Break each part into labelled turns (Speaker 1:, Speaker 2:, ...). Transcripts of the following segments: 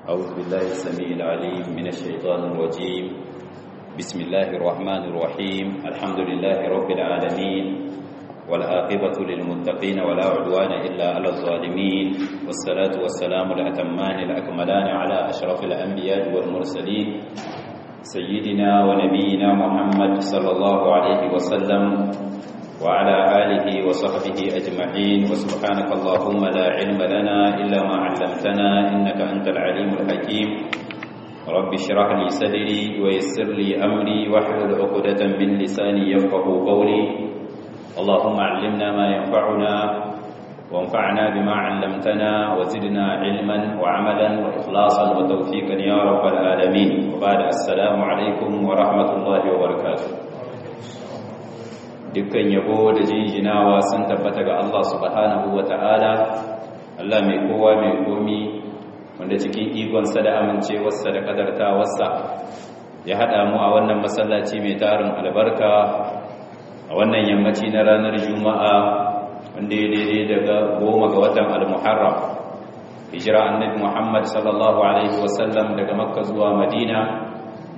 Speaker 1: أعوذ بالله السميع العليم من الشيطان الرجيم بسم الله الرحمن الرحيم الحمد لله رب العالمين والعاقبة للمتقين ولا عدوان إلا على الظالمين والصلاة والسلام الأتمان الأكملان على أشرف الأنبياء والمرسلين سيدنا ونبينا محمد صلى الله عليه وسلم وعلى آله وصحبه أجمعين وسبحانك اللهم لا علم لنا إلا ما علمتنا إنك أنت العليم الحكيم رب اشرح لي صدري ويسر لي أمري واحلل عقدة من لساني يفقه قولي اللهم علمنا ما ينفعنا وانفعنا بما علمتنا وزدنا علما وعملا وإخلاصا وتوفيقا يا رب العالمين وبعد السلام عليكم ورحمة الله وبركاته dukkan yabo da jinjinawa sun tabbata ga Allah subhanahu wa ta'ala Allah mai kowa mai komi wanda cikin ikonsa da amincewarsa da kadartawarsa ya haɗa mu a wannan masallaci mai tarin albarka a wannan yammaci na ranar juma'a wanda ya daidai daga goma ga watan al-muharram hijira annabi muhammad sallallahu alaihi wasallam daga makka zuwa madina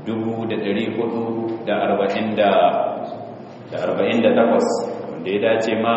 Speaker 1: 448 wanda ya dace ma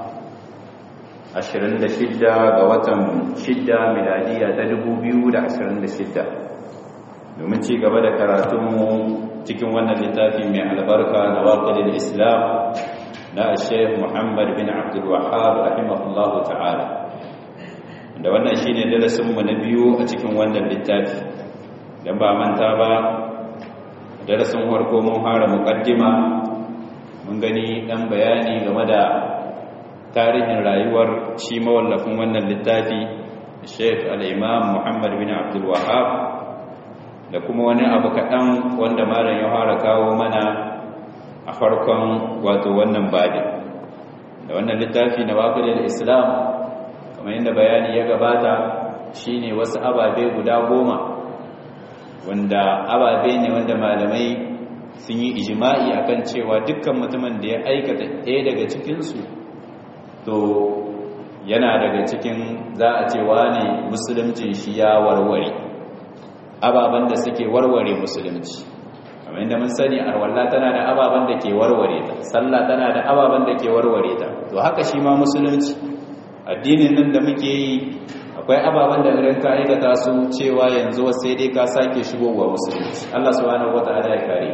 Speaker 1: 26 ga watan 6 miladiya ta 2026 domin ci gaba da karatunmu cikin wannan littafi mai albarka na waƙilin islam na sheikh muhammad bin abdul wahab rahimahullahu ta'ala da wannan shine darasinmu na biyu a cikin wannan littafi don ba manta ba darasin farko mun fara muqaddima mun gani dan bayani game da tarihin rayuwar shi mawallafin wannan littafi sheikh al-imam muhammad bin abdul wahab da kuma wani abu kaɗan wanda malam ya fara kawo mana a farkon wato wannan babin da wannan littafi na waƙilin islam kamar yadda bayani ya gabata shine wasu ababe guda goma wanda ababe ne wanda malamai sun yi ijima'i akan cewa dukkan mutumin da ya aikata ɗaya daga cikinsu to yana daga cikin za a cewa ne musuluncin shi ya warware ababen da suke warware musulunci kamar yadda mun sani arwalla tana da ababen da ke warware ta sallah tana da ababen da ke warware ta to haka shi ma musulunci addinin nan da muke yi akwai ababen da irin ka aikata su cewa yanzu sai dai ka sake shigowa musulunci Allah subhanahu wataala ya kare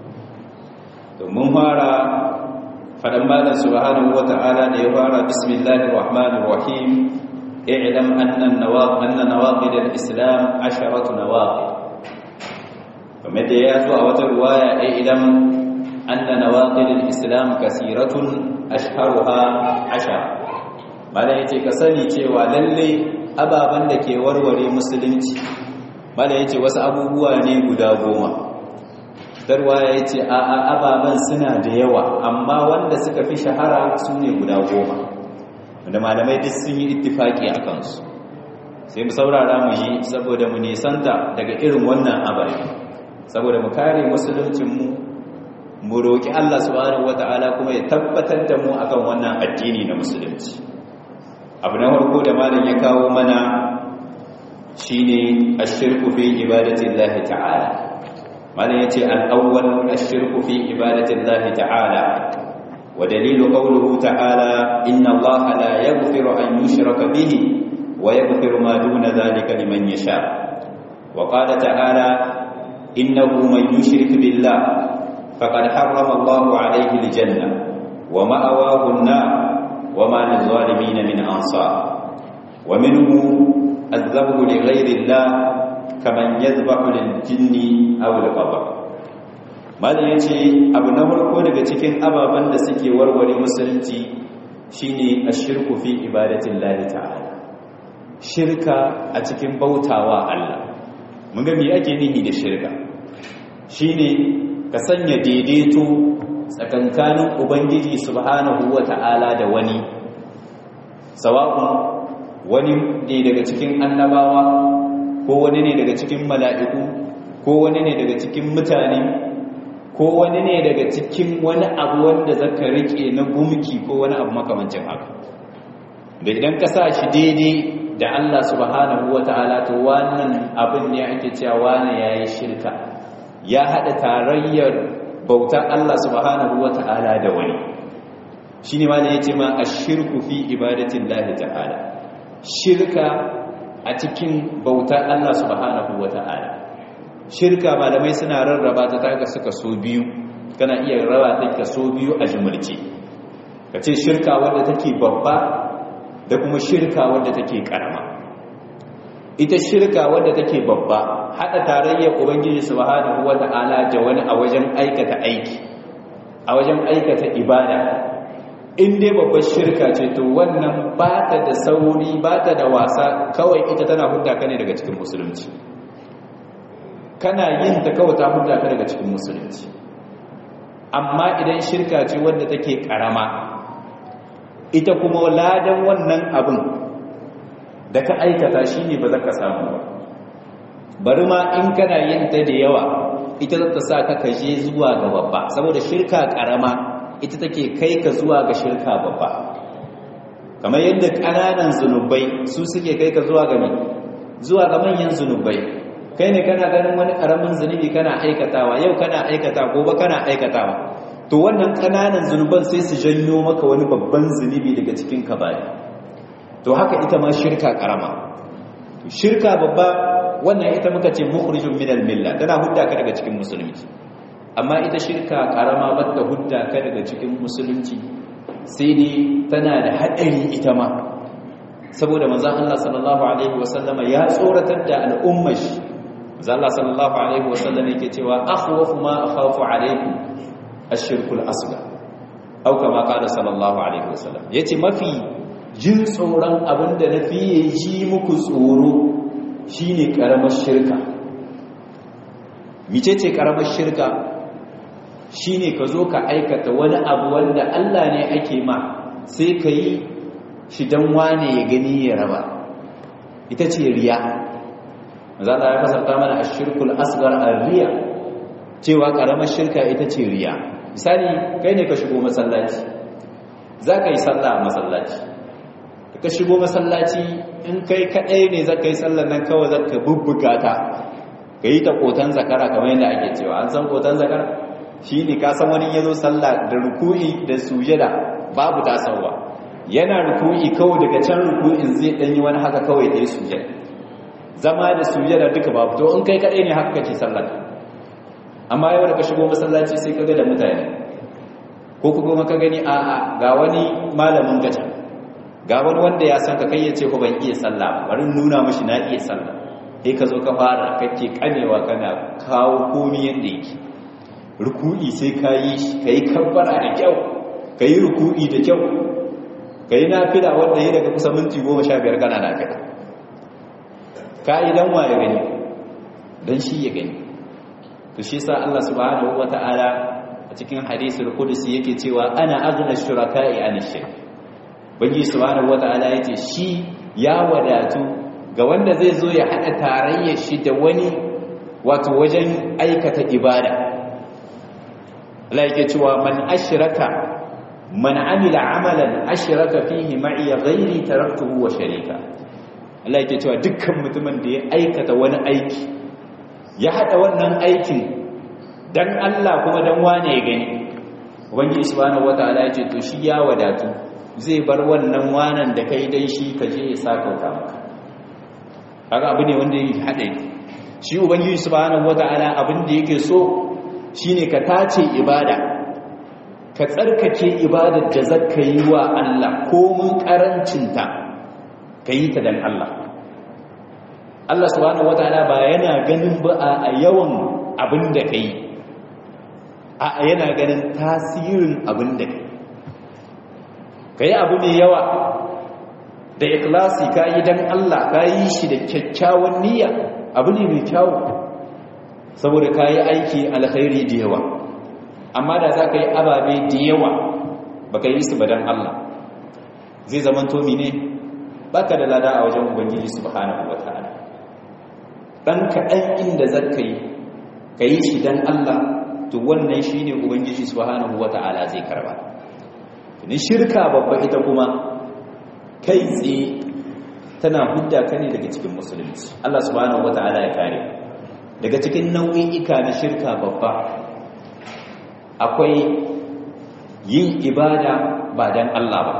Speaker 1: to mun fara fadan malam subhanahu wataala da ya fara bismillahir rahmanir rahim i'lam anna an-nawaqid anna nawaqid al-islam asharatu nawaqid kamar da ya zo a wata ruwaya i'lam anna nawaqid al-islam kasiratun ashharuha ashara malam yace ka sani cewa lalle ababen da ke warware musulunci mala ya ce wasu abubuwa ne guda goma darwa ya ce a ababen suna da yawa amma wanda suka fi shahara su ne guda goma wanda malamai duk sun yi ittifaki a kansu sai mu saurara mu yi saboda mu nisanta daga irin wannan ababe saboda mu kare musuluncinmu mu roƙi Allah subhanahu wata'ala kuma ya tabbatar da mu akan wannan addini na musulunci abu na farko da malam ya kawo mana shine ashirku fi ibadati Allah ta'ala malam yace al-awwal ashirku fi ibadati Allah ta'ala wa dalilu qawluhu ta'ala inna Allah la yaghfiru an yushraka bihi wa yaghfiru ma duna dhalika liman yasha wa qala ta'ala innahu man yushrik billah faqad harrama Allah alayhi al-janna wa ma'awahu an-nar وما للظالمين من أنصار ومنه الذبح لغير الله كمن يذبح للجن أو القبر malam yace abu na farko daga cikin ababen da suke warware musulunci shine ashirku fi ibadatin lahi ta'ala shirka a cikin bautawa Allah mun ga me ake nihi da shirka shine ka sanya daidaito tsakankanin ubangiji subhanahu ta'ala da wani sawa'un wani ne daga cikin annabawa ko wani ne daga cikin mala'iku ko wani ne daga cikin mutane ko wani ne daga cikin wani abu wanda zaka rike na gumki ko wani abu makamancin haka da idan ka sa shi daidai da Allah subhanahu wata'ala to wannan abin ne ake cewa wani yayi shirka ya hada tarayyar bautar Allah subhanahu wata'ala da wani shine ma ne yace ma ashirku fi ibadatillahi ta'ala shirka a cikin bautar Allah subhanahu wata'ala shirka malamai suna rarraba ta taka suka so biyu kana iya raba ta kaso biyu a jumulce kace shirka wanda take babba da kuma shirka wadda take karama ita shirka wadda take babba hada tarayyar ubangiji subhanahu wata'ala da wani a wajen aikata aiki a wajen aikata ibada in dai babbar shirka ce to wannan ba ta da sauri ba ta da wasa kawai ita tana hudda ka ne daga cikin musulunci kana yin ta kawai ta hudda ka daga cikin musulunci amma idan shirka ce wadda take karama ita kuma ladan wannan abin da ka aikata shi ne ba za ka samu ba bari ma in kana yin ta da yawa ita za ta sa ka kaje zuwa ga babba saboda shirka karama ita take kai ka zuwa ga shirka babba kamar yadda ƙananan zunubai su suke kai ka zuwa ga zuwa ga manyan zunubai kai ne kana ganin wani ƙaramin zunubi kana aikatawa yau kana aikata gobe kana aikatawa to wannan kananan zunuban sai su janyo maka wani babban zunubi daga cikin kabari to haka ita ma shirka karama shirka babba wannan ita muka ce mukhrijun minal milla tana hudda ka daga cikin musulunci amma ita shirka karama bata hudda ka daga cikin musulunci sai dai tana da hadari ita ma saboda manzon Allah sallallahu alaihi wasallama ya tsoratar da al'ummar shi manzon Allah sallallahu alaihi wasallama yake cewa akhwafu ma akhafu alaikum ashirkul asgar au kama kada sallallahu alaihi wasallam yace mafi jin tsoron abinda na fiye ji muku tsoro shine karamar shirka micece karamar shirka shine ka zo ka aikata wani abu wanda Allah ne ake ma sai ka yi shi dan wane ya gani ya raba ita ce riya za ta ya kasarta mana ashirkul asgar ar-riya cewa karamar shirka ita ce riya misali kai ne ka shigo masallaci za ka yi sallah a masallaci ka shigo masallaci in kai kaɗai ne za ka yi sallah nan kawai za ka bubbuga ta ka yi ta kotan zakara kamar yadda ake cewa an san kotan zakara shi ne ka san wani ya zo sallah da ruku'i da sujada babu tasawa yana ruku'i kawai daga can ruku'in zai ɗanyi wani haka kawai da ya sujada zama da sujada duka babu to in kai kaɗai ne haka kake sallah amma yau da ka shigo masallaci sai ka ga da mutane ko kuma ka gani a'a ga wani malamin gaja ga wani wanda ya san ka kai ya ce ko ban iya sallah bari nuna mashi na iya sallah sai ka zo ka fara kake kamewa kana kawo komi yanda yake ruku'i sai ka yi shi ka yi kabbara da kyau ka yi ruku'i da kyau ka yi nafila wanda ya daga kusa minti goma sha biyar kana nafila ka yi dan wa ya gani don shi ya gani to shi sa Allah subhanahu wata'ala a cikin hadisul qudsi yake cewa ana aghna shuraka'i an shirk bangi subhanahu wata'ala yace shi ya wadatu ga wanda zai zo ya hada tarayyar shi da wani wato wajen aikata ibada Allah yake cewa man ashraka man amila amalan ashraka fihi ma'i ghairi taraktuhu wa sharika Allah yake cewa dukkan mutumin da ya aikata wani aiki ya hada wannan aikin dan Allah kuma dan wane ya gani ubangiji subhanahu wataala yace to shi ya wadatu zai bar wannan wanan da kai dan shi ka je ya saka maka kaga abu ne wanda yake hada shi ubangiji subhanahu wataala abin da yake so shine ka tace ibada ka tsarkake ibadar da zaka yi wa Allah komun karancinta ka yi ta dan Allah Allah subhanahu wataala ba yana ganin ba a yawan abin da kai a yana ganin tasirin abin da kai kai abu mai yawa da ikhlasi ka yi dan Allah ka yi shi da kyakkyawan niyya abu ne mai kyau saboda ka yi aiki alkhairi da yawa amma da za ka yi ababe da yawa ba ka yi su ba dan Allah zai zama tomi ne baka da lada a wajen ubangiji subhanahu wataala dan kaɗan inda zaka yi ka yi shi dan Allah to wannan shine ubangiji subhanahu wataala zai karba ni shirka babba ita kuma kai tsaye tana hudda ka ne daga cikin musulunci Allah subhanahu wata'ala ya kare daga cikin nau'i'ika na shirka babba akwai yin ibada ba dan Allah ba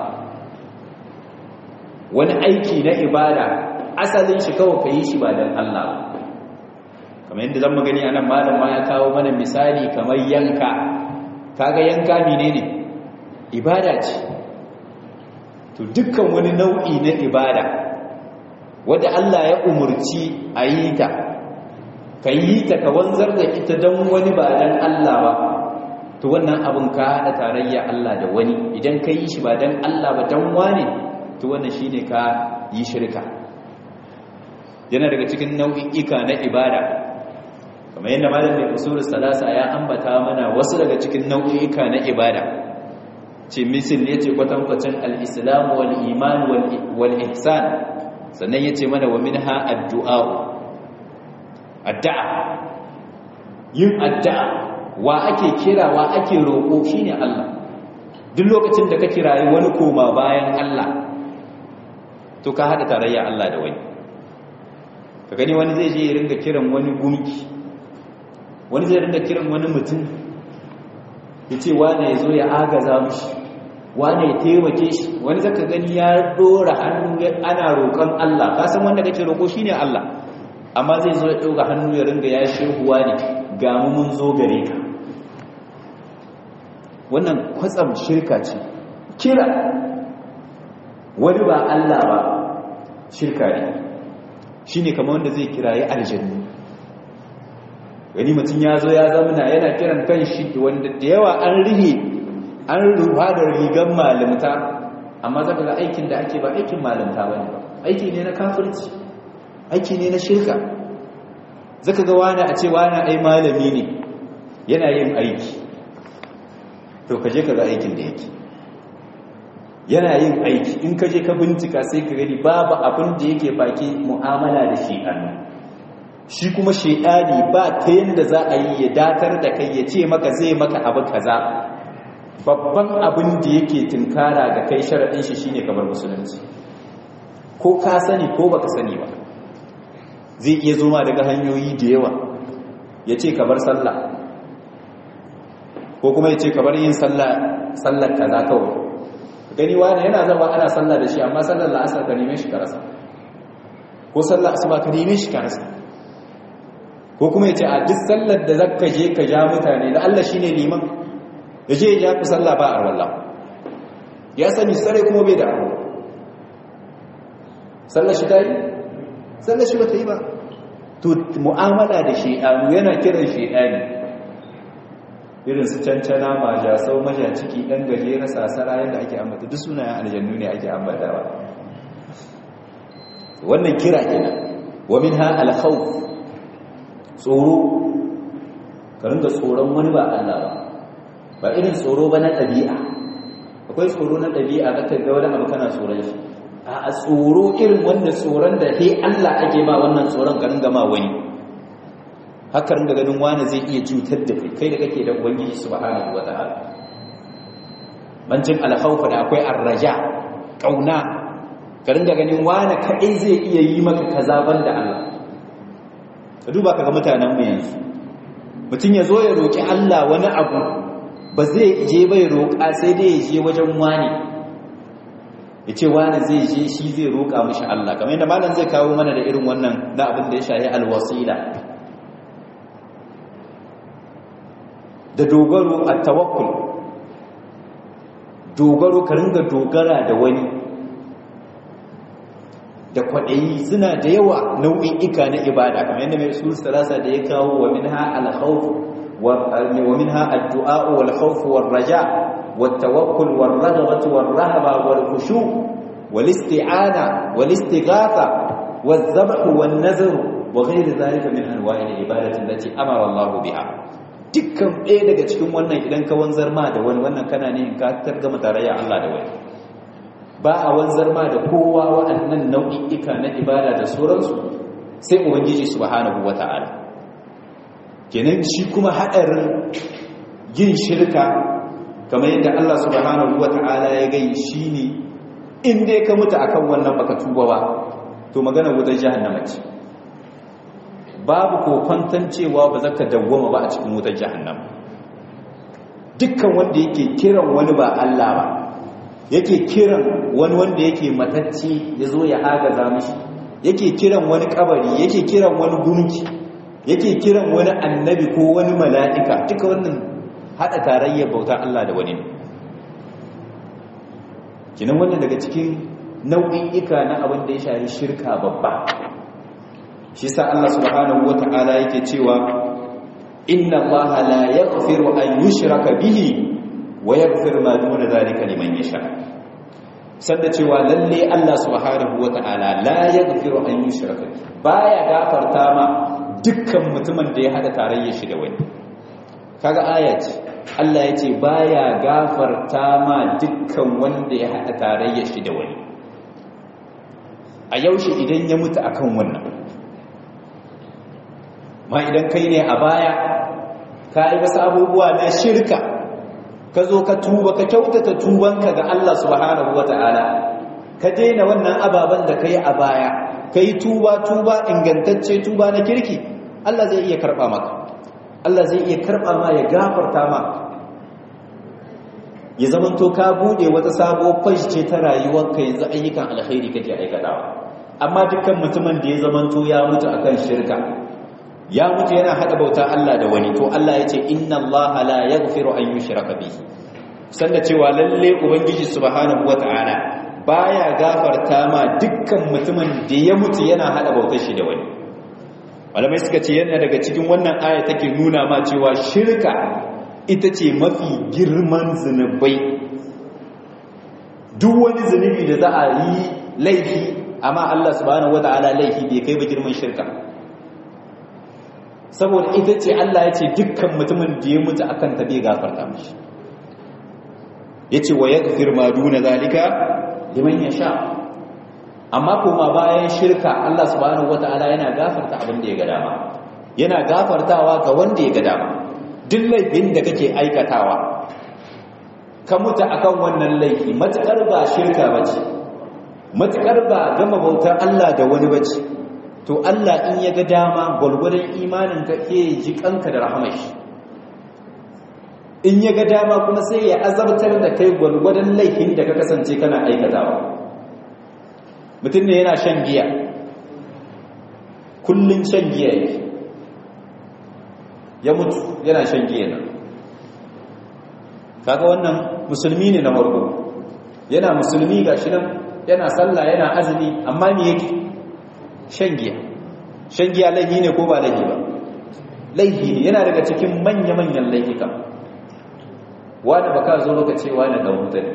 Speaker 1: wani aiki na ibada asalin shi kawai ka yi shi ba dan Allah ba kamar yadda zan magani anan malam ma ya kawo mana misali kamar yanka kaga yanka menene ibada ce to dukkan wani nau'i na ibada wadda Allah ya umurci a yi ta ka yi ta ka wanzar da ita don wani ba don Allah ba to wannan abin ka haɗa tarayya Allah da wani idan ka yi shi ba don Allah ba don wane to wannan shi ne ka yi shirka yana daga cikin nau'i'ika na ibada kamar yadda malam mai usulul salasa ya ambata mana wasu daga cikin nau'i'ika na ibada ce misil ya ce kwatankwacin al-islam wal iman wal ihsan sannan ya ce mana wa min ha addu'a addu'a yin addu'a wa ake kira wa ake roƙo shi ne Allah duk lokacin da ka kirayi wani koma bayan Allah to ka haɗa tarayya Allah da wani ka gani wani zai je ya ringa kiran wani gumki wani zai ringa kiran wani mutum ya ce wane ya zo ya agaza mushi wane ya taimake shi wani zaka gani ya dora hannu ana roƙon Allah ka san wanda kake roƙo shine Allah amma zai zo ya ɗauka hannu ya ringa ya shehuwa ne ga mu mun zo gare ka wannan kwatsam shirka ce kira wani ba Allah ba shirka ne shine kamar wanda zai kirayi aljannu wani mutum ya zo ya zamana yana kiran kan shi wanda da yawa an rihe an rufa da rigar malamta amma zaka ga aikin da ake ba aikin malamta bane ba aiki ne na kafirci aiki ne na shirka zaka ga wani a ce wani ai malami ne yana yin aiki to kaje ka ga aikin da yake yana yin aiki in kaje ka bincika sai ka gani babu abin da yake baki mu'amala da shedani shi kuma shedani ba ta yanda za a yi ya datar da kai ya ce maka zai maka abu kaza babban abin da yake tunkara ga kai sharaɗin shi shine kamar musulunci ko ka sani ko baka sani ba zai iya zoma daga hanyoyi da yawa ya ce kamar sallah ko kuma ya ce kamar yin sallar kaza kawai gani wani yana zama ana sallah da shi amma sallar la'asar ka neme shi ka rasa ko sallar asuba ka neme shi ka rasa ko kuma ya ce a duk sallar da zaka je ka ja mutane da Allah shine liman ya je ya ku sallah ba a wallah ya sani sare kuma bai da abu sallar shi ta yi sallar shi ba ta yi ba to mu'amala da shi'anu yana kiran shi'ani irin su cancana majasau majaciki ɗan gajeren sasara yadda ake ambata duk sunayen aljannu ne ake ambatawa wannan kira kenan wa min ha alkhawf tsoro ka ringa tsoron wani ba Allah ba ba irin tsoro ba na ɗabi'a akwai tsoro na ɗabi'a ka ga wani abu kana tsoron shi a tsoro irin wanda tsoron da he Allah ake ma wannan tsoron ka ringa ma wani haka ringa ganin wani zai iya cutar da kai kai da kake da ubangiji subhanahu wataala bancin alkhawfa da akwai arraja kauna ka ringa ganin wani kai zai iya yi maka kaza banda Allah ka duba kaga mutanen mu yanzu mutum ya zo ya roki Allah wani abu ba zai je bai roƙa sai dai ya je wajen wani ya ce wani zai je shi zai roƙa mashi Allah kamar yadda malam zai kawo mana da irin wannan na abin da ya shahi alwasila da dogaro a tawakkul dogaro ka ringa dogara da wani da kwaɗayi suna da yawa nau'in ika na ibada kamar yadda mai usul salasa da ya kawo wa minha al-khawf wa minha ad-du'a wal khawf wal raja wat tawakkul wal raghbah wal rahba wal khushu' wal isti'ana wal istighatha wal dhabh wal nazr wa ghayr dhalika min anwa'i al-ibadati allati amara Allah biha dukkan ɗaya daga cikin wannan idan ka wanzar ma da wani wannan kana ne ka targama tarayya Allah da wani ba a wanzar ma da kowa waɗannan nau'i'ika na ibada da sauransu sai ubangiji subhanahu wata'ala kenan shi kuma haɗarin yin shirka kamar yadda Allah subhanahu wata'ala ya gai shi ne in dai ka mutu akan wannan baka tuba ba to magana wutar jahannama ce babu kokwantan cewa ba zaka dawwama ba a cikin wutar jahannama dukkan wanda yake kiran wani ba Allah ba yake kiran wani wanda yake matacci ya zo ya agaza mishi yake kiran wani kabari yake kiran wani gunki yake kiran wani annabi ko wani mala'ika duka wannan hada tarayyar bautar Allah da wani kinan wannan daga cikin nau'i'ika na abin da ya shafi shirka babba shi sa Allah subhanahu wata'ala yake cewa inna Allah la yaghfiru an yushraka bihi wa yaghfiru ma duna zalika liman yasha sanda cewa lalle Allah subhanahu wata'ala la yaghfiru an yushraka baya gafarta ma dukkan mutumin da ya hada tarayyar shi da wani kaga ayat Allah yace baya gafarta ma dukkan wanda ya hada tarayyar shi da wani a yaushe idan ya mutu akan wannan ma idan kai ne a baya ka yi wasu abubuwa na shirka ka zo ka tuba ka kyautata tubanka ga Allah subhanahu wata'ala ka daina wannan ababen da ka yi a baya ka yi tuba tuba ingantacce tuba na kirki Allah zai iya karɓa maka Allah zai iya karɓa ma ya gafarta ma ya zamanto ka bude wata sabuwar fashi ce ta rayuwarka yanzu ayyukan alkhairi kake aikatawa amma dukkan mutumin da ya zamanto ya mutu akan shirka ya mutu yana hada bauta Allah da wani to Allah ya ce inna Allah la yaghfiru an yushraka bihi sanda cewa lalle ubangiji subhanahu wataala baya gafarta ma dukkan mutumin da ya mutu yana hada bautar shi da wani malamai suka ce yana daga cikin wannan aya take nuna ma cewa shirka ita ce mafi girman zunubai duk wani zunubi da za a yi laifi amma Allah subhanahu wataala laifi bai kai ba girman shirka saboda ita ce Allah ya ce dukkan mutumin da ya mutu akan ta bai gafarta mishi yace wa yaghfir ma duna zalika liman yasha amma kuma bayan shirka Allah subhanahu wataala yana gafarta abin da ya ga dama yana gafartawa ga wanda ya ga dama duk laifin da kake aikatawa ka mutu akan wannan laifi matukar ba shirka bace matukar ba gama bautar Allah da wani bace to Allah in ya ga dama gwalgwadon imanin ka ke ji kanka da rahamar shi in ya ga dama kuma sai ya azabtar da kai gwalgwadon laifin da ka kasance kana aikatawa mutum ne yana shan giya kullum shan giya yake ya mutu yana shan giya nan kaga wannan musulmi ne na farko yana musulmi ga shi nan yana sallah yana azumi amma me yake shan giya shan giya laifi ne ko ba laifi ba laifi ne yana daga cikin manya-manyan laifika wanda ba ka zo ka ce wani ɗan wuta ne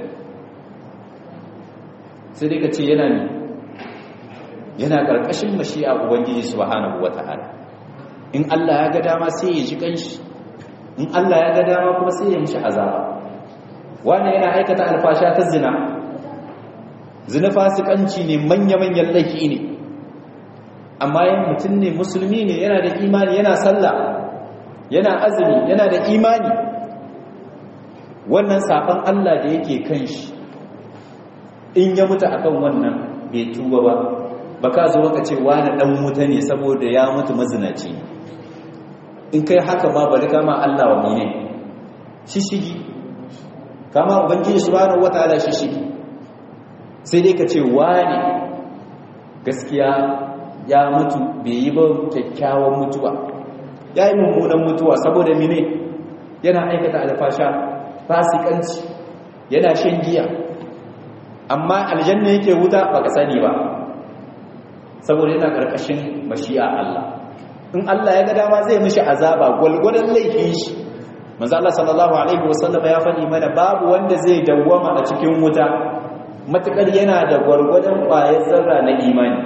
Speaker 1: sai dai ka ce yana ne yana ƙarƙashin mashi'a ubangiji subhanahu wa ta'ala in Allah ya ga dama sai ya ji kanshi in Allah ya ga dama kuma sai ya mishi azaba wani yana aikata alfasha ta zina zina fasikanci ne manya-manyan laifi ne amma yin mutum ne musulmi ne yana da imani yana sallah yana azumi yana da imani wannan saban Allah da yake kan shi in ya mutu akan wannan bai tuba ba ba ka zo ka ce wani dan wuta ne saboda ya mutu mazinaci in kai haka ma bari kama Allah wa ne shishigi kama ubangiji subhanahu wataala shishigi sai dai ka ce wani gaskiya ya mutu bai yi ba kyakkyawan mutuwa ya yi mummunan mutuwa saboda mine yana aikata alfasha fasikanci yana shan giya amma aljanna yake wuta ba ka sani ba saboda yana ƙarƙashin mashi'a Allah in Allah ya ga dama zai mishi azaba gwalgwadon laifin shi manzo Allah sallallahu alaihi wasallam ya faɗi mana babu wanda zai dawwama a cikin wuta matakar yana da gwargwadon ƙwayar zarra na imani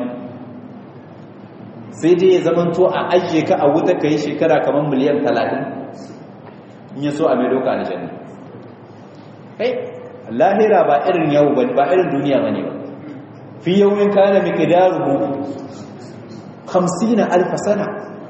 Speaker 1: sai dai ya zamanto a ajiye ka a wuta ka yi shekara kamar miliyan talatin in ya so a mai doka aljanna kai lahira ba irin yau ba ba irin duniya ba ne ba fi yawon kana mikidaruhu hamsina alfa sana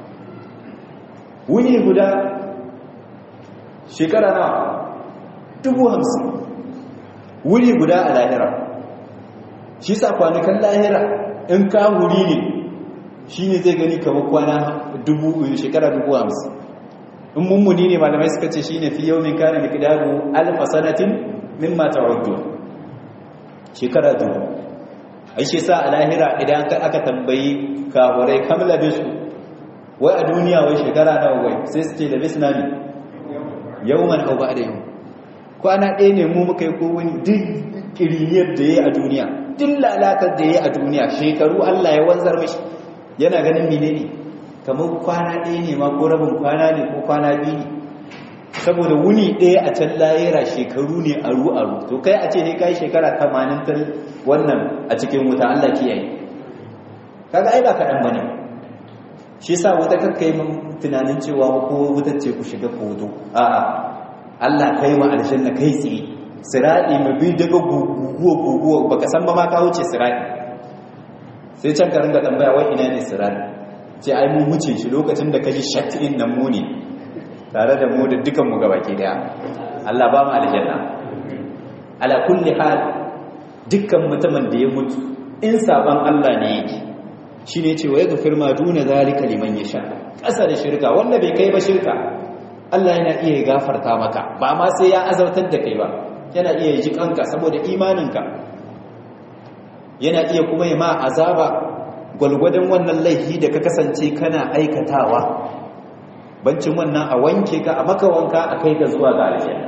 Speaker 1: wuni guda shekara na dubu hamsin wuni guda a lahira shi sa kwanukan lahira in ka huri ne shi ne zai gani kamar kwana dubu shekara dubu hamsin in mummuni ne malamai suka ce shi ne fi yau min kane mikidaru alfa sanatin min mata wadda shekara dubu ai shi sa a lahira idan aka tambayi kawarai kamla bisu wai a duniya wai shekara nawa wai sai su ce da bisu nami yau man hau ba da yau kwana ɗaya ne mu muka yi kowani duk kiriniyar da ya yi a duniya duk lalatar da ya yi a duniya shekaru allah ya wanzar mashi yana ganin mine ne kamar kwana ɗaya ne ma ko rabin kwana ne ko kwana biyu ne saboda wuni ɗaya a can layera shekaru ne aru aru to kai a ce ne kai shekara tamanin ta wannan a cikin wuta Allah kiyaye kaga ai ba kaɗan bane shi yasa wata kakka yi tunanin cewa ko wutar ce ku shiga kodo a'a Allah kai ma aljanna kai tsaye siradi mai bi daga guguwa guguwa baka san ba ma ka wuce siradi sai can ka ringa tambaya wai ina ne siradi ce ai mu wuce shi lokacin da kaji shatin nan mu ne tare da mu da dukan mu gabaki daya Allah ba mu aljanna ala kulli hal dukkan mutumin da ya mutu in saban Allah ne yake shine ce wa yaghfir ma duna zalika liman yasha kasa da shirka wanda bai kai ba shirka Allah yana iya gafarta maka ba ma sai ya azautar da kai ba yana iya ji kanka saboda imaninka yana iya kuma yi ma azaba gwalgwadon wannan laifi da ka kasance kana aikatawa bancin wannan a wanke ka a maka wanka a kai ka zuwa ga aljanna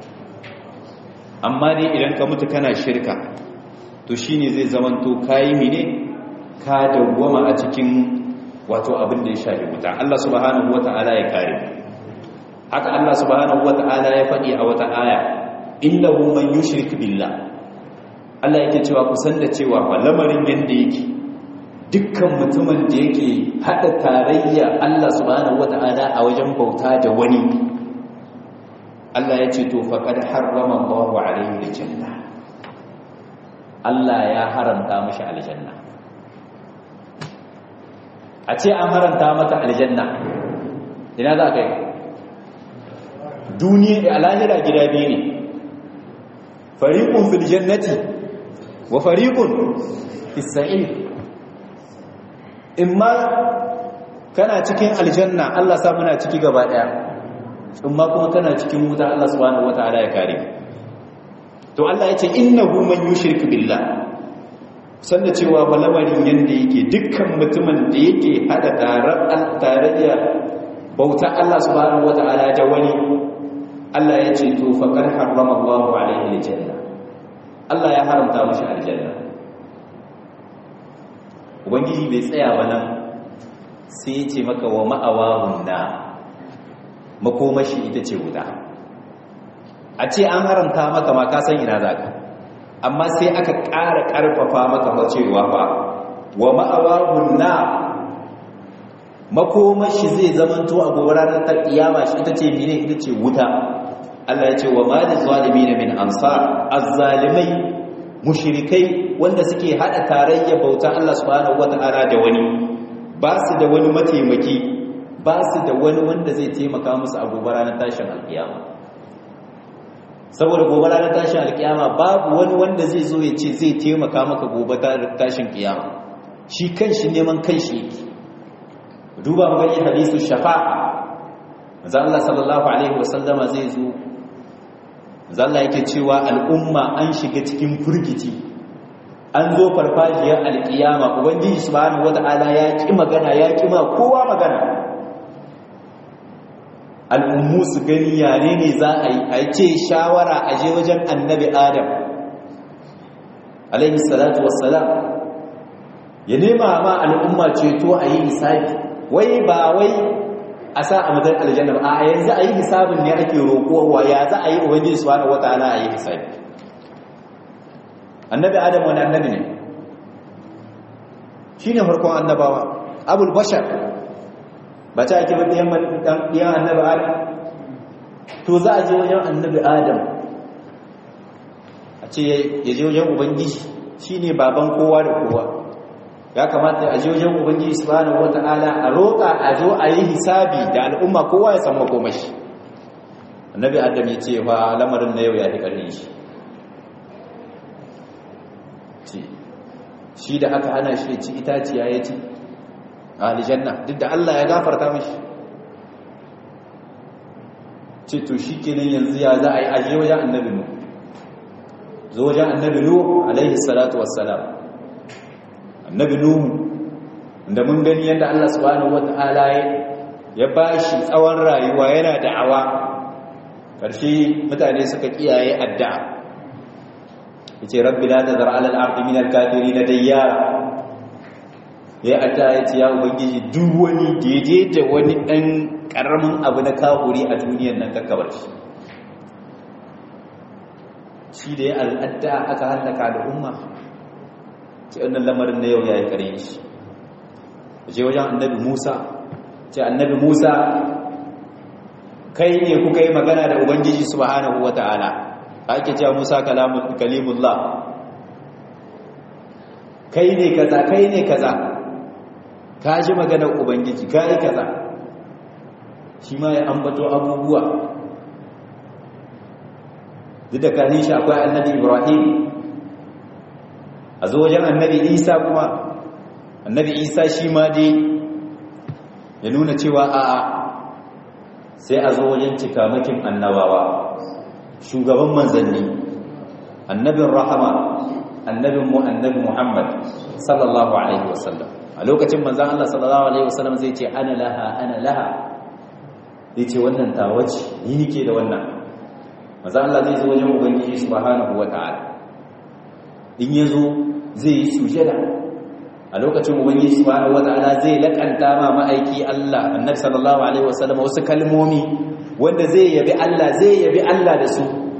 Speaker 1: amma dai idan ka mutu kana shirka to shine zai zamanto kayi mine ka dawwama a cikin wato abin da ya shafi wuta Allah subhanahu wata'ala ya kare haka Allah subhanahu wata'ala ya faɗi a wata aya innahu man yushrik billah Allah yake cewa ku san da cewa fa lamarin yanda yake dukkan mutumin da yake hada tarayya Allah subhanahu wata'ala a wajen bauta da wani Allah ya ce to faqad harrama Allahu alaihi aljanna Allah ya haramta mishi aljanna a ce an haramta maka aljanna ina za ka yi duniya a lahira gida biyu ne fariqun fil jannati wa fariqun fis sa'ir imma kana cikin aljanna Allah sa muna ciki gaba daya imma kuma kana cikin wuta Allah subhanahu wataala ya kare to Allah yace innahu man yushrik billah sanda cewa balamarin yanda yake dukkan mutumin da yake hada tarayya bauta Allah subhanahu wataala da wani Allah ya ce to faqad harrama Allahu alaihi aljanna Allah ya haramta mashi aljanna ubangiji bai tsaya ba nan sai ya ce maka wa ma'awahun na makomashi ita ce wuta a ce an haramta maka ma ka san ina za ka amma sai aka ƙara ƙarfafa maka macewa ba wa ma'awahun na makomashi zai zamanto a gobe ranar ta kiyama shi ita ce mine ita ce wuta Allah ya ce wa ma da zalimi min ansar azzalimai mushrikai wanda suke hada tarayya bauta Allah subhanahu wata'ala da wani ba su da wani mataimaki ba su da wani wanda zai taimaka musu a gobe ranar tashin alkiyama saboda gobe ranar tashin alkiyama babu wani wanda zai zo ya ce zai taimaka maka gobe tashin kiyama shi kanshi neman kanshi yake duba mu gani hadisu shafa'a manzo Allah sallallahu alaihi wasallama zai zo manzo Allah yake cewa al'umma an shiga cikin furgici an zo farfajiyar alkiyama ubangiji subhanahu wata'ala ya ki magana ya ki ma kowa magana al'ummu su gani yare ne za a yi a ce shawara a je wajen annabi adam alaihi salatu wassalam ya nema ma al'umma ceto a yi hisabi wai ba wai a sa a mutar aljanna ba a yanzu a yi hisabin ne ake roƙowa ya za a yi ubangiji subhanahu wata'ala a yi hisabi annabi adam wani annabi ne shi ne farkon annabawa abul bashar ba ta ake ɗiyan annabi adam to za a je wajen annabi adam a ce ya je wajen ubangiji shi ne baban kowa da kowa ya kamata a je wajen ubangiji subhanahu wata'ala a roƙa a zo a yi hisabi da al'umma kowa ya san makomashi annabi adam ya ce fa lamarin na yau ya fi ƙarfi shi shi da aka hana shi ya ci itaciya ya ci a aljanna duk da Allah ya gafarta mashi ce to shi kenan yanzu ya za a yi aje wajen annabi nu zo wajen annabi nu alaihi salatu wassalam annabi nu da mun gani yadda Allah subhanahu wata'ala ya ba shi tsawon rayuwa yana da'awa ƙarshe mutane suka kiyaye addu'a yace rabbi la tazar ala al-ardi min al-kafirin dayyara ya addu'a yace ya ubangiji duk wani daidai da wani dan karamin abu na kafuri a duniyar nan kakkabar shi shi da ya al'adda aka hallaka al'umma ce wannan lamarin na yau ya yi kare shi je wajen annabi musa ce annabi musa kai ne kuka yi magana da ubangiji subhanahu wa ta'ala ake cewa musa kalimullah kai ne kaza kai ne kaza ka ji maganar ubangiji ka yi kaza shi ma ya ambato abubuwa duk da kanin shi akwai annabi ibrahim a zo wajen annabi isa kuma annabi isa shi ma dai ya nuna cewa a'a sai a zo wajen cikamakin annabawa shugaban manzanni annabin rahama annabin mu annabi muhammad sallallahu alaihi wasallam a lokacin manzan Allah sallallahu alaihi wasallam zai ce ana laha ana laha zai ce wannan tawaci ni nike da wannan manzan Allah zai zo wajen ubangiji subhanahu wata'ala in ya zo zai yi sujada a lokacin ubangiji subhanahu wata'ala zai lakanta ma ma'aiki Allah annabi sallallahu alaihi wasallam wasu kalmomi wanda zai yabi Allah zai yabi Allah da su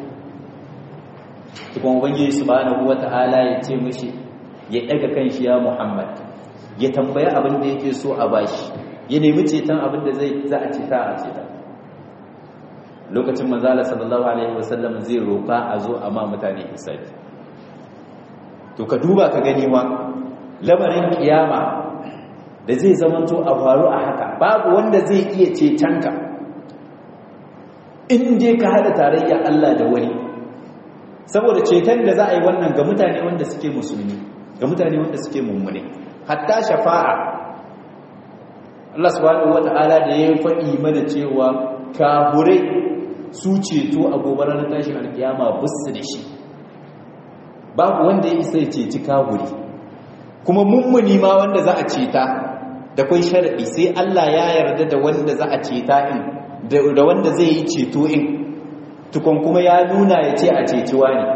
Speaker 1: kuma ubangiji subhanahu wata'ala ya ce mishi ya daga kanshi ya Muhammad ya tambaya abin da yake so a bashi ya nemi ceton abin da zai za a ceta a ceta lokacin manzala sallallahu alaihi wasallam zai roƙa a zo a ma mutane hisabi to ka duba ka gani ma lamarin kiyama da zai zamanto a faru a haka babu wanda zai iya cetonka in dai ka hada tarayya Allah da wani saboda ceton da za a yi wannan ga mutane wanda suke musulmi ga mutane wanda suke mummune hatta shafa'a Allah subhanahu wata'ala da ya faɗi mana cewa kaburai su ceto a gobe ranar tashin alkiyama busu da shi babu wanda ya isa ya ceci kaburi kuma mummuni ma wanda za a ceta da kwai sharaɗi sai Allah ya yarda da wanda za a ceta in da wanda zai yi ceto in tukun kuma ya nuna ya ce a ceciwa ne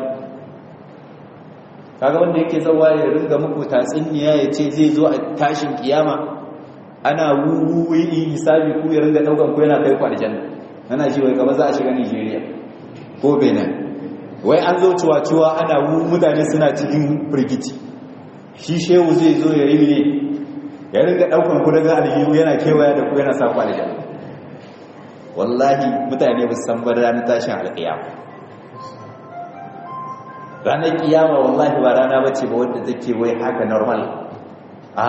Speaker 1: kaga wanda yake zawa ya ringa muku tatsuniya ya ce zai zo a tashin kiyama ana wuwuwi in hisabi ku ya ringa daukan ku yana kai ku aljanna ana ji wai gaba za a shiga Nigeria ko Benin wai an zo cuwa-cuwa ana wu mutane suna cikin firgici shi shehu zai zo ya yi ne ya ringa daukan ku daga aljihu yana kewaya da ku yana sa ku aljanna wallahi mutane ba su san ba ranar tashin alƙiyama ranar kiyama wallahi ba rana bace ba wadda take wai haka normal a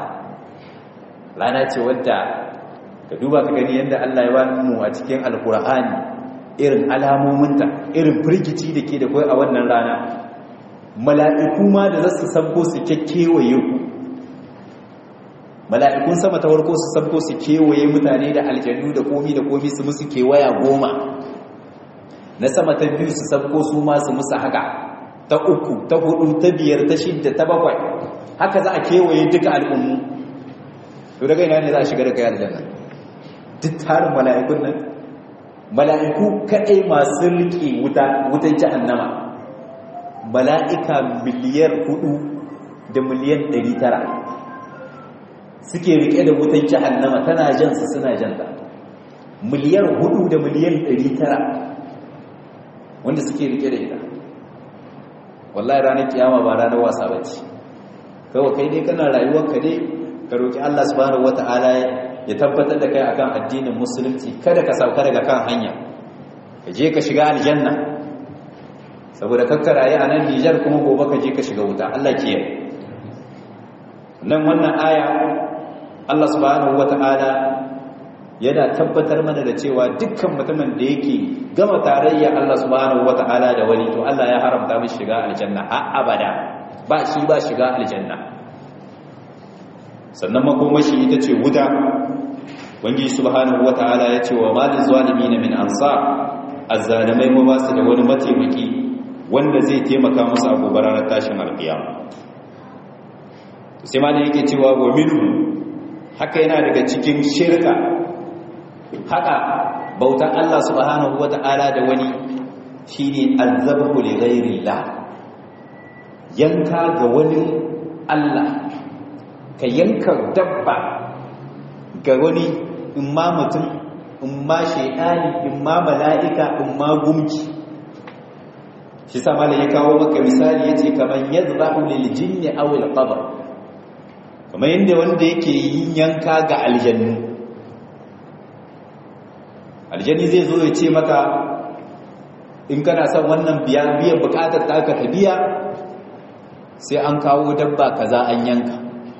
Speaker 1: rana ce wadda ka duba ka gani yadda Allah ya bani mu a cikin alkur'ani irin alamominta irin firgici da ke da kai a wannan rana mala'iku ma da zasu sabko su kekkewaye ku mala'ikun sama ta warko su sabko su kewaye mutane da aljanu da komi da komi su musu kewaya goma na sama ta biyu su sabko su ma su musu haka ta uku ta hudu ta biyar ta shidda ta bakwai haka za a kewaye duka al'ummu to daga ina ne za a shiga da kai aljanna duk tarin mala'ikun nan mala'iku kadai masu riƙe wuta wutan jahannama mala'ika miliyar hudu da miliyan ɗari tara suke riƙe da wutan jahannama tana jansa suna janta miliyar hudu da miliyan ɗari tara wanda suke riƙe da ita wallahi ranar kiyama ba ranar wasa bace kawai kai dai kana rayuwar ka dai ka roki Allah subhanahu wataala ya tabbatar da kai akan addinin musulunci kada ka sauka daga kan hanya ka je ka shiga aljanna saboda kakka rayu a nan Nijar kuma gobe ka je ka shiga wuta Allah ke nan wannan aya Allah subhanahu wataala yana tabbatar mana da cewa dukkan mutumin da yake gama tarayya Allah subhanahu wata'ala da wani to Allah ya haramta mishi shiga aljanna har abada ba shi ba shiga aljanna sannan makomashi ita ce wuta wangi subhanahu wata'ala ya ce wa malin zalimin min ansar azzalimai ma ba su da wani mataimaki wanda zai taimaka musu a gobe ranar tashin alkiyama sai malin yake cewa wa minhu haka yana daga cikin shirka haka bautan Allah subhanahu wata'ala da wani shine azzabu li ghairillah yanka ga wani Allah ka yanka dabba ga wani in ma mutum in ma shaidani in ma mala'ika in ma gumki shi sa mala ya kawo maka misali yace kaman yadhbahu lil jinni aw al qabr kamar yadda wanda yake yin yanka ga aljannu aljanni zai zo ya ce maka in kana son wannan biya biyan bukatar ta ka biya sai an kawo dabba kaza an yanka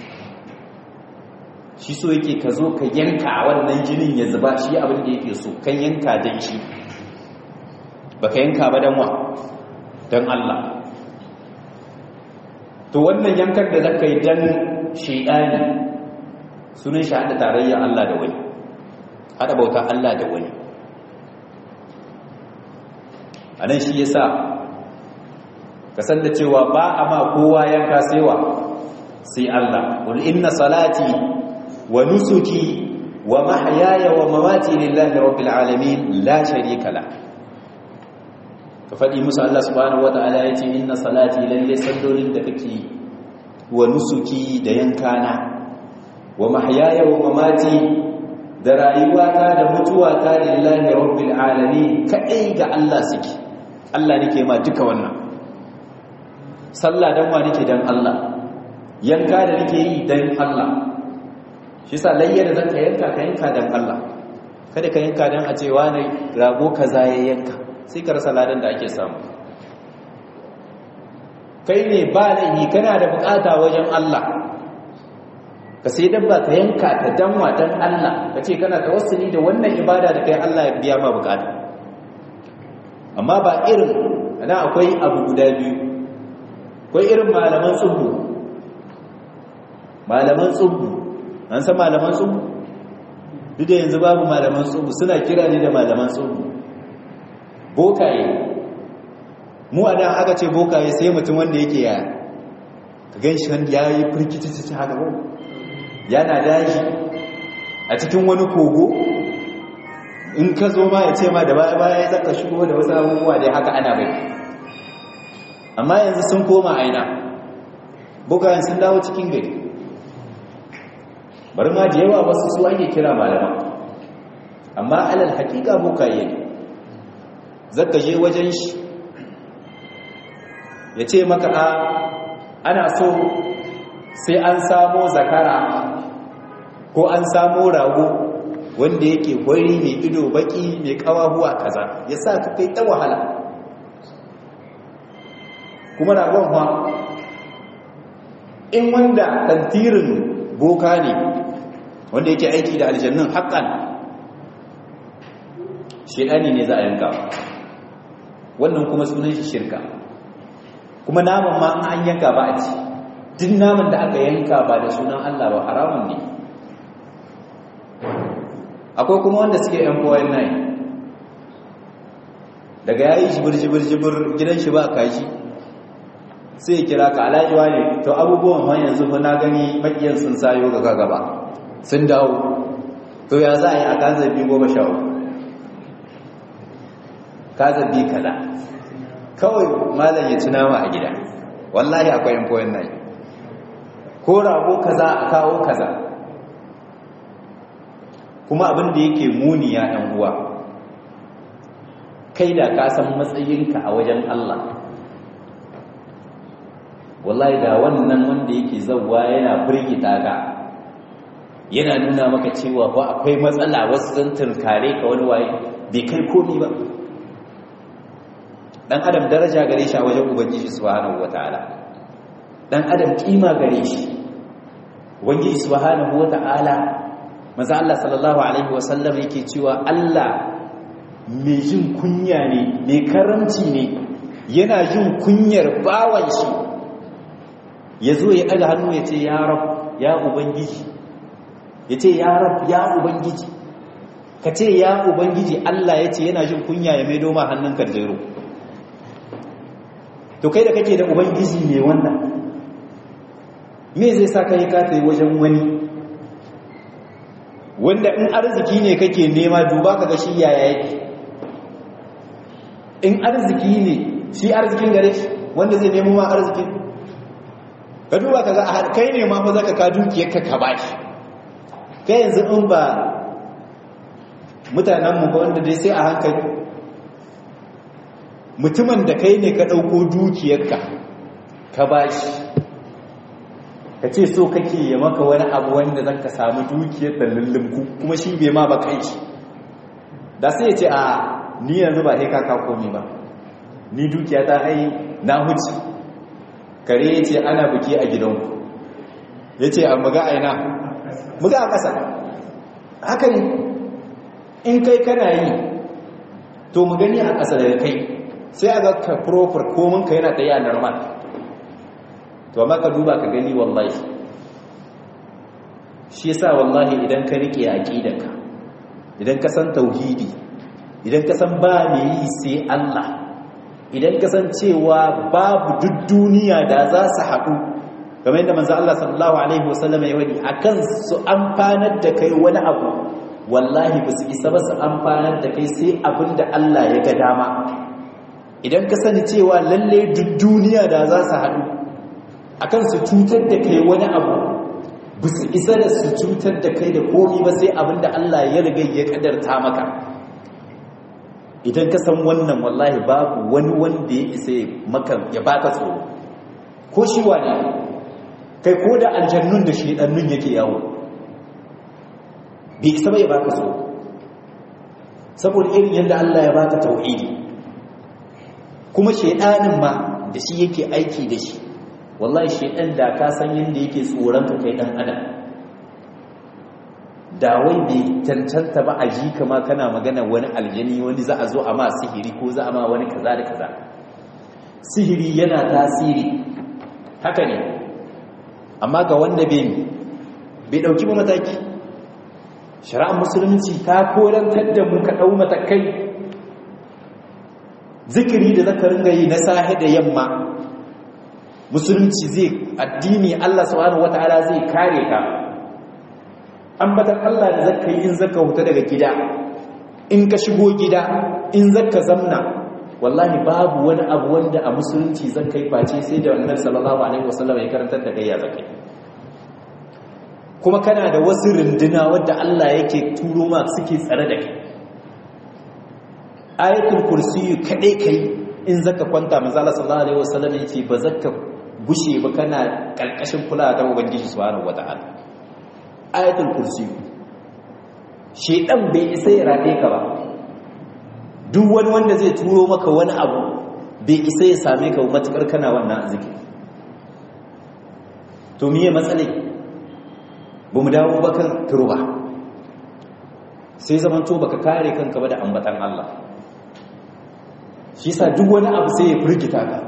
Speaker 1: shi so yake ka zo ka yanka wannan jinin ya zuba shi abin da yake so kan yanka dan shi baka yanka ba dan wa dan Allah to wannan yankan da zaka yi dan shedani sunan shi hada tarayya Allah da wani hada bauta Allah da wani anan shi yasa ka san da cewa ba a ma kowa yanka saiwa sai Allah qul inna salati wa nusuki wa mahyaya wa mamati lillahi rabbil alamin la sharika la ka fadi musu Allah subhanahu wataala yace inna salati lalle sallolin da kake wa nusuki da yankana wa mahyaya wa mamati da rayuwata da mutuwata lillahi rabbil alamin kai ga Allah suke Allah nake ma duka wannan sallah dan wa nake dan Allah yanka da nake yi dan Allah shi sa layya da zaka yanka ka yanka dan Allah kada ka yanka dan a cewa ne rago kaza ya yanka sai ka rasa ladan da ake samu kai ne ba laifi kana da bukata wajen Allah ka sai dabba ka yanka ta danwa dan Allah ka ce kana tawassuli da wannan ibada da kai Allah ya biya ma bukata amma ba irin ana akwai abu guda biyu akwai irin malaman tsubu malaman tsubu an san malaman tsubu duk da yanzu babu malaman tsubu suna kira ne da malaman tsubu bokaye mu a nan aka ce bokaye sai mutum wanda yake yaya ka gan shi wanda ya yi firkitacci haka ba yana daji a cikin wani kogo in ka zo ma ya ce ma da baya baya ya zaka shigo da wasu abubuwa dai haka ana bai amma yanzu sun koma aina bokayen sun dawo cikin gari bari ma da yawa wasu su ake kira malama amma alal hakika bokaye ne zaka je wajen shi ya ce maka a ana so sai an samo zakara ko an samo rago wanda yake gwari mai ido baki mai kawahuwa kaza ya sa ka kai ta wahala kuma ragon ha in wanda tantirin boka ne wanda yake aiki da aljannun haƙan shedani ne za a yanka wannan kuma sunan shi shirka kuma naman ma an yanka ba a ci duk naman da aka yanka ba da sunan Allah ba haramun ne akwai kuma wanda suke yan koyon nai daga yayi jibir jibir jibir gidan shi ba kashi sai ya kira ka alajiwa ne to abubuwan ma yanzu fa na gani makiyan sun sayo ga gaba sun dawo to ya za a yi a kan zabi goma sha uku ka zabi kaza kawai malam ya ci nama a gida wallahi akwai yan koyon nai ko rago kaza a kawo kaza kuma abin da yake muni ya ɗan uwa kai da ka san matsayinka a wajen Allah wallahi da wannan wanda yake zauwa yana firgita ka yana nuna maka cewa ba akwai matsala wasu zan tunkare ka wani waye bai kai komi ba dan adam daraja gare shi a wajen ubangiji subhanahu wataala dan adam kima gare shi ubangiji subhanahu wataala manzo Allah sallallahu alaihi wasallam yake cewa Allah mai jin kunya ne mai karamci ne yana jin kunyar bawan shi ya zo ya ɗaga hannu ya ce ya rab ya ubangiji ya ce ya rab ya ubangiji ka ce ya ubangiji Allah ya ce yana jin kunya ya maido ma hannun karjero to kai da kake da ubangiji ne wannan me zai sa ka yi kata yi wajen wani wanda in arziki ne kake nema duba ka ga shi yaya yake in arziki ne shi arzikin gare shi wanda zai nemo ma arzikin ka duba ka ga kai ne ma fa zaka ka dukiyarka ka bashi kai yanzu in ba mutanenmu ba wanda dai sai a hankali mutumin da kai ne ka ɗauko dukiyarka ka bashi ka ce so kake ya maka wani abu wanda zaka samu dukiyar da lullumku kuma shi bai ma ba kai shi da sai ya ce a ni yanzu ba sai ka komi ba ni dukiya ta ai na huce kare ya ce ana buki a gidanku ya ce a muga aina muga a ƙasa haka ne in kai kana yi to mu gani a ƙasa daga kai sai a ga ka profar kominka yana ɗaya a normal to amma ka duba ka gani wallahi shi yasa wallahi idan ka rike aqidanka idan ka san tauhidi idan ka san ba me yi sai Allah idan ka san cewa babu duk duniya da za su haɗu kamar yadda manzo Allah sallallahu alaihi wasallam ya wadi akan su amfanar da kai wani abu wallahi ba su isa ba su amfanar da kai sai abinda Allah ya ga dama idan ka sani cewa lalle duk duniya da za su haɗu akan su cutar da kai wani abu ba su isa da su cutar da kai da komi ba sai abinda Allah ya riga ya kadarta maka idan ka san wannan wallahi babu wani wanda ya isa maka ya baka tsoro ko shi wani kai ko da aljannun da shedannun yake yawo bai isa ba ya baka tsoro saboda irin yadda Allah ya baka tauhidi kuma shedanin ma da shi yake aiki da shi wallahi shedan da ka san yadda yake tsoron ka kai dan adam da wai bai cancanta ba a ji kama kana magana wani aljani wani za a zo a ma sihiri ko za a ma wani kaza da kaza sihiri yana tasiri haka ne amma ga wanda bai bai dauki ba mataki shari'ar musulunci ta korantar da mu ka dau matakai zikiri da zaka ringa yi na sahi da yamma musulunci zai addini Allah subhanahu wataala zai kare ka ambatan Allah da zaka yi in zaka huta daga gida in ka shigo gida in zaka zamna wallahi babu wani abu wanda a musulunci zaka yi face sai da annabi sallallahu alaihi wasallam ya karantar da gayya zakai kuma kana da wasu runduna wadda Allah yake turo ma suke tsare da kai ayatul kursi kadai kai in zaka kwanta manzo Allah sallallahu alaihi wasallam yace ba zaka gushe ba kana karkashin kula da ubangiji subhanahu wataala ayatul kursi shedan bai isa ya rade ka ba duk wani wanda zai turo maka wani abu bai isa ya same ka matukar kana wannan zikiri to miye matsalai ba mu dawo bakan turba sai zamanto baka kare kanka ba da ambatan Allah shi sa duk wani abu sai ya firgita ka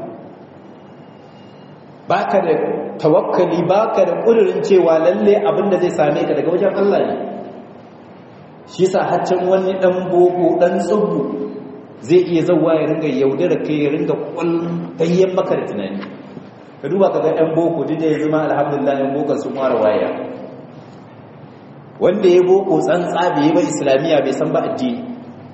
Speaker 1: baka da tawakkali baka da ƙudurin cewa lalle abin da zai same ka daga wajen Allah ne shi sa haccin wani ɗan boko ɗan tsubu zai iya zauwa ya ringa yaudara kai ya ringa ƙwallon maka da tunani ka duba ka ga ɗan boko duk da ya zama alhamdulillah ɗan boko sun ware waya wanda ya boko tsantsa bai yi ba islamiyya bai san ba addini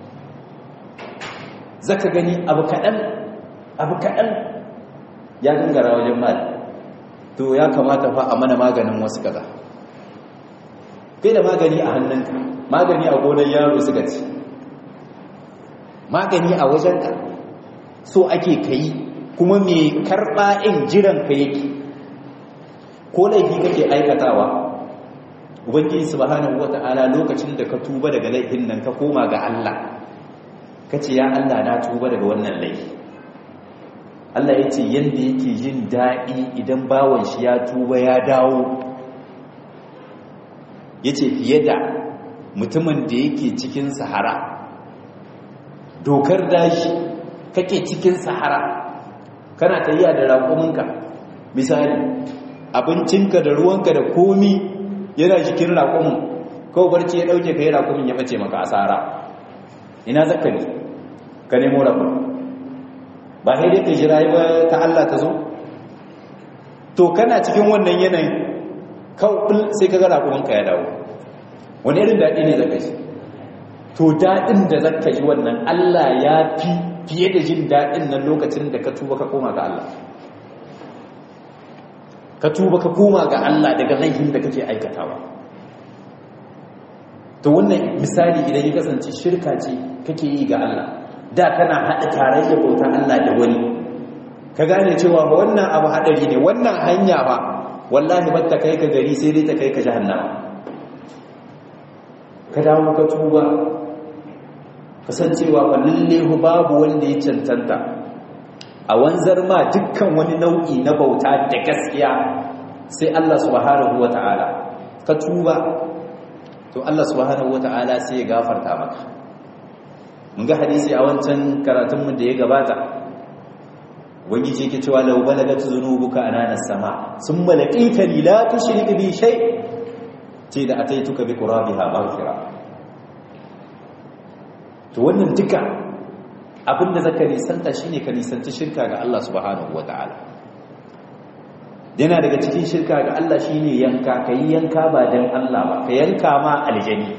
Speaker 1: zaka gani abu kaɗan abu kaɗan ya gangara wajen mali to ya kamata fa a mana maganin wasu kaza kai da magani a hannunka magani a gonar yaro suka ci magani a wajenka so ake kayi kuma mai karɓa in jiran ka yake ko laifi kake aikatawa ubangiji subhanahu wata'ala lokacin da ka tuba daga laifin nan ka koma ga Allah kace ya Allah na tuba daga wannan laifi Allah ya ce yadda yake jin daɗi idan bawan shi ya tuba ya dawo ya ce fiye da mutumin da yake cikin sahara dokar dashi kake cikin sahara kana tafiya da raƙuminka misali abincinka da ruwanka da komi yana jikin raƙumin kawai barci ya ɗauke ka yi raƙumin ya bace maka asara ina zaka ne ka nemo raƙumin ba sai dai ka jira ba ta Allah ta zo to kana cikin wannan yanayin kawai sai ka ga raƙuminka ya dawo wani irin daɗi ne zaka ji to daɗin da zaka ji wannan Allah ya fi fiye da jin daɗin nan lokacin da ka tuba ka koma ga Allah ka tuba ka koma ga Allah daga laifin da kake aikatawa to wannan misali idan ya kasance shirka ce kake yi ga Allah da kana haɗa tarayya bauta Allah da wani ka gane cewa ba wannan abu haɗari ne wannan hanya ba wallahi ba ta kai ka gari sai dai ta kai ka jahannama ka dawo ka tuba kasancewa ba lalle babu wanda ya cancanta a wanzar ma dukkan wani nau'i na bauta da gaskiya sai Allah subhanahu wata'ala ka tuba to Allah subhanahu wata'ala sai ya gafarta maka mun ga hadisi a wancan karatunmu da ya gabata ubangiji yake cewa law balagat zunubuka anana sama summa laqitani la tushrik bi shay ce da ataituka bi qurabiha maghfira to wannan duka abinda zaka nisanta shine ka nisanci shirka ga Allah subhanahu wataala yana daga cikin shirka ga Allah shine yanka kai yanka ba dan Allah ba ka yanka ma aljani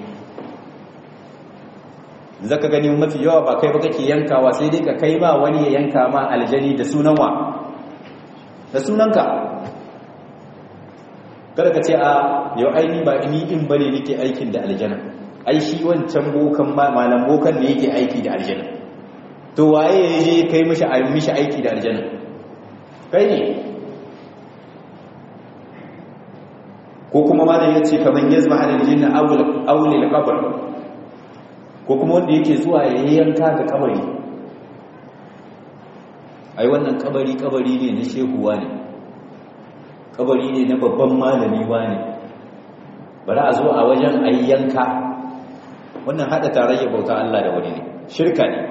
Speaker 1: zaka gani mafi yawa ba kai ba kake yankawa sai dai ka kai ma wani ya yanka ma aljani da sunan wa da sunanka kada ka ce a yau aini ba ni in bane nake aikin da aljana ai shi wancan bokan malam bokan ne yake aiki da aljana to waye ya je kai mishi mishi aiki da aljana kai ne ko kuma malam yace kaman yazma alal jinna awul awul al-qabr ko kuma wanda yake zuwa ya yanka ga kabari ai wannan kabari kabari ne na shehuwa ne kabari ne na babban malami ne bari a zo a wajen ayyanka wannan hada tarayya bauta Allah da wani ne shirka ne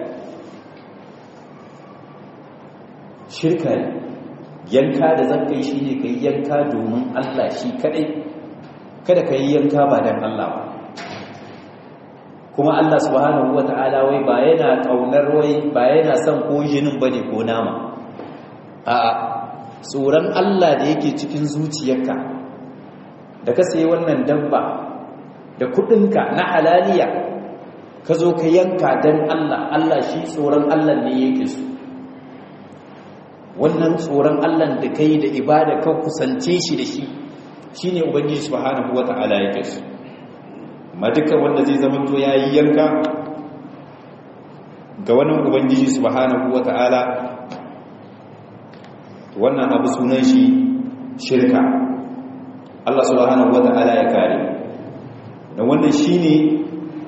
Speaker 1: shirka ne yanka da zan kai shi ne ka yi yanka domin Allah shi kadai kada ka yi yanka ba don Allah ba kuma Allah subhanahu wa ta'ala wai ba yana ƙaunar wai ba yana son ko jinin ba ne ko nama a'a tsoron Allah da yake cikin zuciyarka da ka sayi wannan dabba da kudinka na halaliya ka zo ka yanka don Allah Allah shi tsoron Allah ne yake su wannan tsoron Allah da kai da ibada ka kusance shi da shi shine ubangiji subhanahu wata'ala yake su amma dukkan wanda zai zama to yayi yanka ga wannan ubangiji subhanahu wata'ala wannan abu sunan shi shirka Allah subhanahu wata'ala ya kare da wannan shine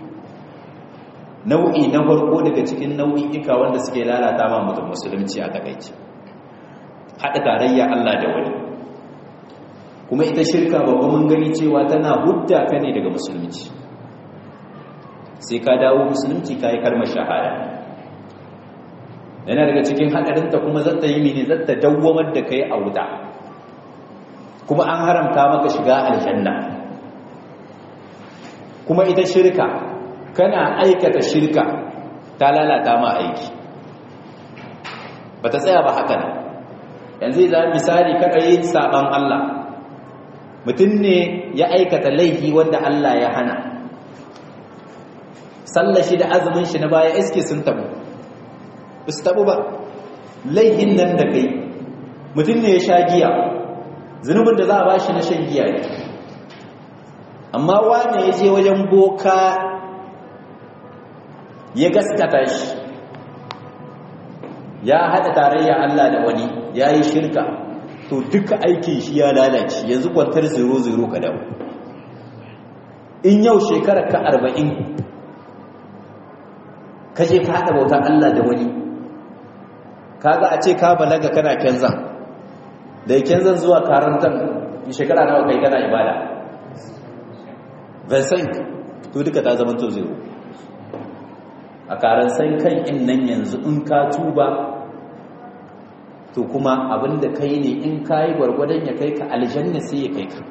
Speaker 1: nau'i na farko daga cikin nau'i'ika wanda suke lalata ma mutum musulunci a takaici haɗa tarayya Allah da wani kuma ita shirka babba mun gani cewa tana hudda ka ne daga musulunci sai ka dawo musulunci ka yi kalmar shahada yana daga cikin haɗarinta kuma zata yi mini zata dawwamar da kai a wuta kuma an haramta maka shiga aljanna kuma ita shirka kana aikata shirka ta lalata ma aiki ba ta tsaya ba haka ne yanzu za misali kada yin saban Allah mutum ne ya aikata laifi wanda Allah ya hana sallar shi da azumin shi na baya iske sun tabu ba su tabu ba laifin nan da kai mutum ne ya sha giya zunubin da za a ba shi na shan giya ne amma wane ya je wajen boka ya gaskata shi ya haɗa tarayya Allah da wani ya yi shirka to duka aikin shi ya lalace yanzu kwantar zero-zero ka dawo in yau shekarar ka arba'in ka je ka haɗa bauta Allah da wani kaga a ce ka balaga kana kenzan da kenzan zuwa karantar shekara nawa kai kana ibada vincent to duka ta zama to zero a karan san kan in nan yanzu in ka tuba to kuma abinda kai ne in kayi gwargwadon ya kai ka aljanna sai ya kai ka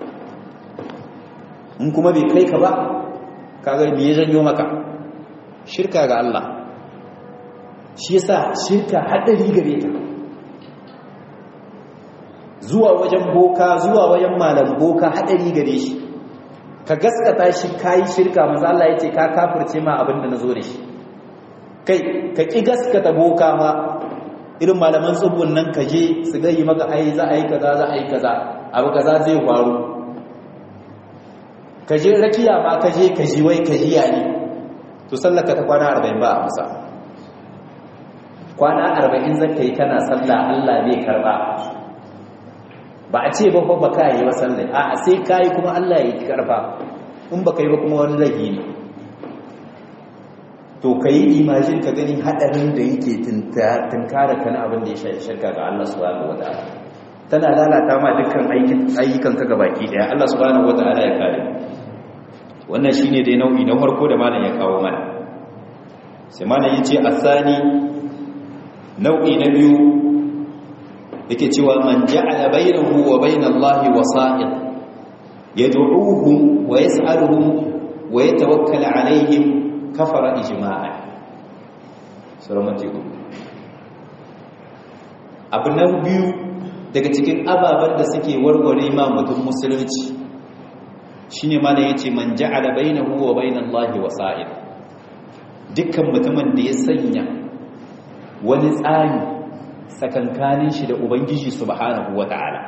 Speaker 1: in kuma bai kai ka ba kaga me ya janyo maka shirka ga Allah shi yasa shirka hadari gare ta zuwa wajen boka zuwa wajen malam boka hadari gare shi ka gaskata shi kayi shirka manzo Allah yace ka kafirce ma abinda nazo da shi kai ka ki gaskata boka ma irin malaman tsubun nan ka je su ga yi maka ai za a yi kaza za a yi kaza abu kaza zai faru ka je rakiya ma ka je ka ji wai ka jiya ne to sallaka ta kwana 40 ba a masa kwana 40 zaka yi kana sallah Allah bai karba ba a ce ba ba ka yi wa sallah a sai kai kuma Allah ya karba in baka yi ba kuma wani lagi ne to kai imajin ka gani hadarin da yake tunkara kana abin da ya shirka ga Allah subhanahu wataala tana lalata ma dukkan ayyukan ka gabaki daya Allah subhanahu wataala ya kare wannan shine dai nau'i na farko da malam ya kawo mana sai malam yace asani nau'i na biyu yake cewa man ja'ala bainahu wa bainallahi wasa'id yad'uuhum wa yas'aluhum wa yatawakkal 'alayhim kafara ijma'an suramati abu na biyu daga cikin ababen da suke warware ma mutum musulunci shine mana yace man ja'ala bainahu wa bainallahi wasa'id dukkan mutumin da ya sanya wani tsari tsakankanin shi da ubangiji subhanahu wata'ala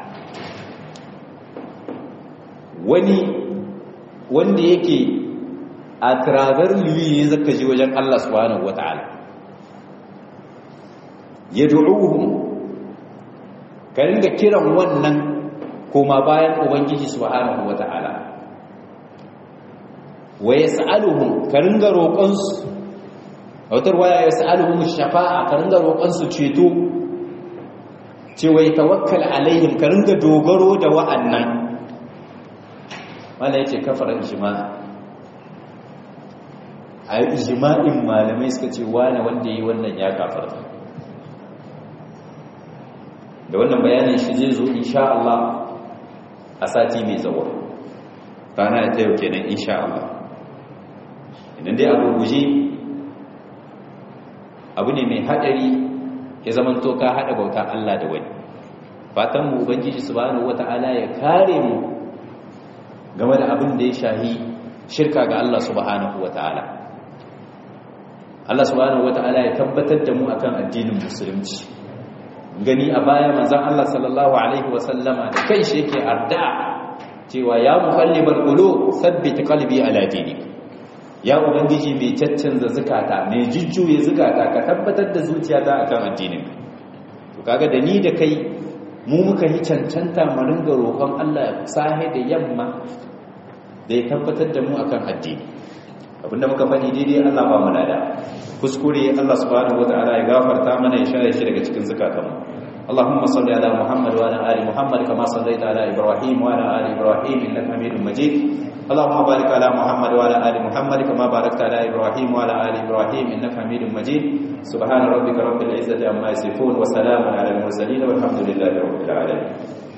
Speaker 1: wani wanda yake a tiragar liwi ne zaka ji wajen Allah subhanahu wata'ala yad'uhum ka ringa kiran wannan koma bayan ubangiji subhanahu wata'ala wa yas'aluhum ka ringa roƙon su autar waya yas'aluhum shafa'a ka ringa roƙon su ceto cewa ya tawakkal alaihim ka ringa dogaro da wa'annan wala yace kafara ijma'a a ijma'in malamai suka ce wani wanda yi wannan ya kafarta da wannan bayanin shi zai zo insha Allah a sati mai zawo rana ta yau kenan insha Allah idan dai abu guje abu ne mai hadari ya zaman to ka hada bauta Allah da wani fatan mu ubangiji subhanahu wata'ala ya kare mu game da abin da ya shahi shirka ga Allah subhanahu wata'ala Allah subhanahu wata'ala ya tabbatar da mu akan addinin musulunci gani a baya manzon Allah sallallahu alaihi wasallama da kanshi yake arda cewa ya muqallibal qulub thabbit qalbi ala dinik ya ubangiji mai caccanza zukata mai jujjuye zukata ka tabbatar da zuciyata akan addinin to kaga da ni da kai mu muka yi cancanta mu ringa roƙon Allah sahe da yamma da ya tabbatar da mu akan addini abinda muka faɗi daidai Allah ba mu nada kuskure Allah subhanahu wataala ya gafarta mana ya share shi daga cikin zakatanmu اللهم صل على محمد وعلى ال محمد كما صليت على ابراهيم وعلى ال ابراهيم انك حميد مجيد اللهم بارك على محمد وعلى ال محمد كما باركت على ابراهيم وعلى ال ابراهيم انك حميد مجيد سبحان ربك رب العزه عما يصفون وسلام على المرسلين والحمد لله رب العالمين